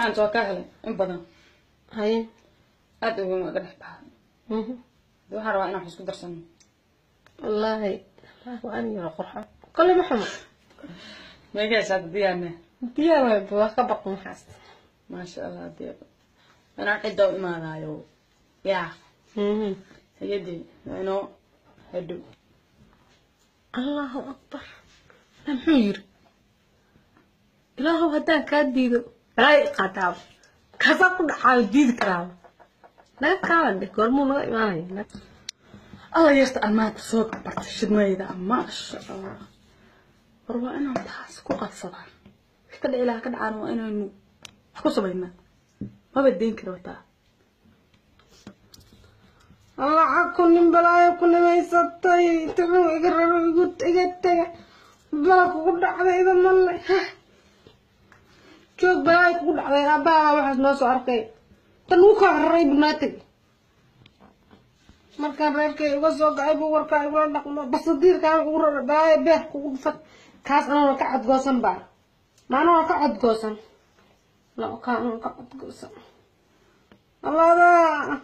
macanta waa kaa helay in badan haye aad ugu iga dhex baxay mhm. de waxaan rabaa inaan wax isku darsano wallaahi waa an yaro qurxo kole ma xumo meegaysaa diyaarne diyaar waay waa ka baqo maxaas maasha allah dee inaan cidda u imaanaayo yaa Mhm. hayadii waa inoo hadhow allahu akbar maa muxuu yiri ilaahow haddaan kaa diido balaa i qaataaba kaasaa ku dhacaayo diidi karaaba naga kaalan de goormuu naga imaanaya alla yarta aan maanta soo bartay shidmayda maasha allah war waa inaan taas ku qabsadaa wix ka dhici lahaa ka dhacaan waa inaynu wax ku samaynaa maba deyn kara wataa allaca ku nin balaayo ku nimaysatay tuxuu iga raro igu iga tega bala kugu dhacdayda male joog balaayo kugu dhacday aabbaha waxaas noo soo arkay tan uu kaa raray bunaatag markaan reerkay uga soo gacay buu warkaa igula dhaqmo basadiirkaan ugu raray balaayo beer kugu dhufan kaas anuna ka codgoosan baa maanuna ka codgoosan la kaa anuna ka codgoosan alladaa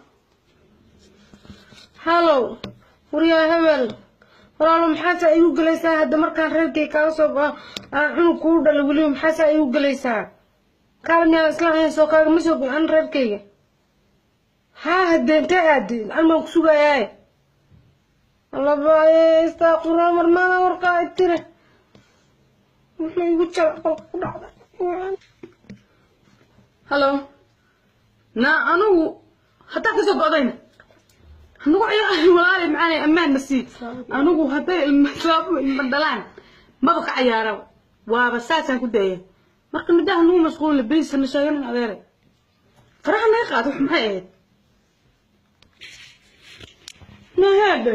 hallow waryaa hebel walaalo maxaasaa igu gelaysaa hadda markaan reerkay kaaga soo bao aan cunug kuu dhalay weliba maxaasaa igu gelaysaa kaala miyaan isla haysoo kaagama soo an reerkayga haa hadde intee aadi an baan ku sugayaaye allabaaye istaaquraan marmaana warkaa itire wuxuu igu jala qolka ku dhacday hallo naa anugu haddaa kasoo go'dayna anugu ciyaari walaali macaanay ammaanna sii anugu hadday ilmasaabo ilma dhalaan maba ka cayaaraba waaba saasaan ku daaya marka midaha nugu mashquulina beriisana sheeganin adeeray faraha naga qaad wax maxay ahayd nahaade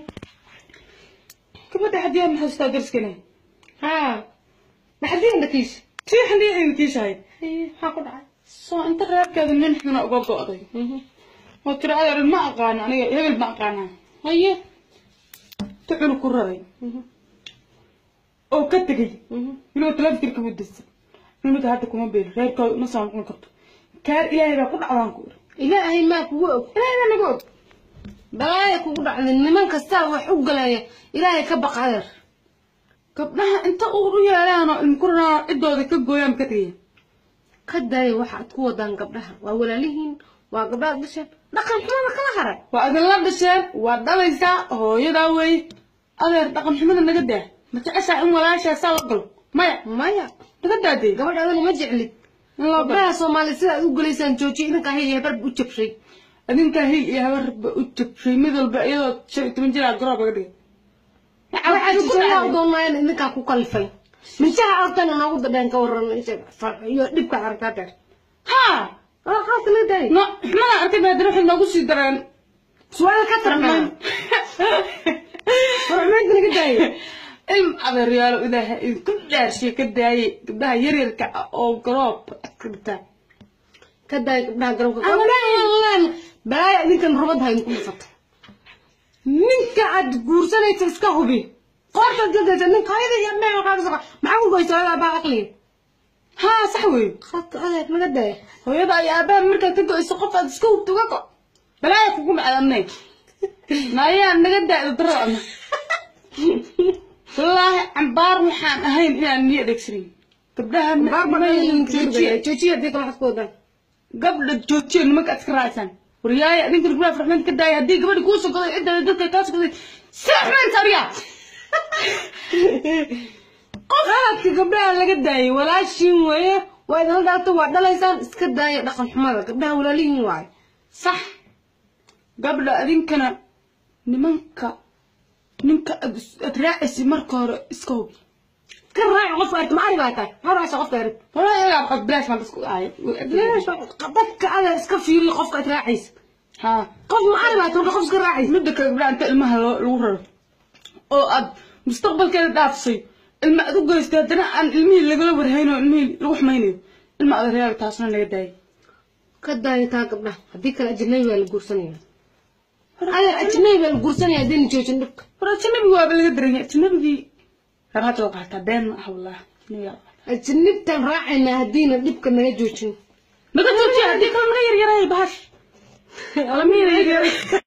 gabadha xadiyaa maxay istaa darskana haa maxadii indhakiis tii xadiyaa inkiishahay maxaa ku dhacay soo inta reerkeeda nin xuna uga go'day oo tiri adeer ma aqaano aniga hebel ma aqaanaa haye tucul ku raray oo ka tegay inuu telefitirka mudasa inuka hadda kuma beelo reerkooda ma soo noqon karto kaar ilaahay baa ku dhacdaan ku iri ilaahay maa kugu og ilaahay baa naga og balaaya kugu dhacday niman kastaa wax u galaya ilaahay ka baq adeer gabdhaha inta uur u yeelaan oo ilma ku raraan ciddooda ka gooyaan ka tegaya ka daaya waxaad ku wadaan gabdhaha waa walaalihiin waa gabdhaha dhasheen dhaqan xumada kala haray waa adinla dhasheen waa dhalaysaa hooyadaa weeye adeer dhaqan xumada naga daa ma jeceshaa in walaashaa saa la galo maya maya naga daadee gabadh adana ma jeclid in loo galo gabdhaha soomaali sida aad u gelaysaan joojiya idinkaa hay hebar u jabshay adinkaa hil iyo habarba u jabshay mid walba iyadoo shan iyo toban jiraa garoob aga dhigay waxaad tusayaa u doonayaan idinkaa ku kalifay minjaha artana noogu dadheen ka waran iyo dhibka aragtaa dheer haa qaadka la daayay no xumada arkay baa dara waxay noogu sii dareen su'aal ka tarnaa warxumeedka naga daayay ilm adeeryaalo ilaahay idinku dhaarshiya ka daayay gabdhaha yaryarka ah oo garoob adka dhigtaa ka daaya gabdhaha garabka gabdhahan balaaya idinkan rubad hayn ku dhufato ninka aad guursanaysa iska hubi qoortaad gadaysa ninka hayada iyo dhinaca kaaga soqa maxaa ku goysa hooyada aabaa aqliga haa sax wey khadka adeer naga daaya hooyada iyo aabaha markaad ka go-ayso qof aad iska hubta uga go balaaya kugu dhacdanay naayaa naga daa'da daro ama wallaahi cambaar waxaan ahayn inaan niyo adeegsanin gabdhaha joojiya joojiya haddii kale waxaad ku wadaan gabdha joojiya nimanka aad iska raacsaan waryaaya adinka gabdhaha farxmeed ka daaya haddii gabadhi kuu sogoday cidda dadka kaa sogoday si xumaynta adiga qaladka gabdhaha laga daayay walaashiin weeye waa idinla dhaarto waa dhalaysaan iska daaya dhaqan xumada gabdhaha walaalihiin waayo sax gabdha adinkana nimanka ninka aad is- aad raacaysa marka hore iska hubi ka raaci qofka arki ma ari baa tahay maxaa raacaysa qofka arki walaa iyagaa qad bilaash baan dadku ahay dadka ada iska fiiriyo qofka aad raacaysa haa qof ma ari baa tahay marka qof iska raacaysa midda kale gabdhaha inta ilmaha loo- lagu raro oo aad mustaqbalkeeda dhaafsay ilma aad u geystay haddana aan ilmihii lagala warhayn oo ilmihii lagu xumaynayo ilma adeeryaal taasna naga daayay ka daaya taa gabdhaha haddii kale ajnabi baa la guursanaya adeer ajnabi baa la guursanaya haddayna joojin dhibka war ajanabiga waaba laga daranya ajanabigii rabaad loo qaataa been ma aha wallah ajanabigaa la qaataa. ajnabtaan raacayna haddiina dhibka naga joojin naga joojiya haddii kale naga yaryaray bahash alamiina yaryar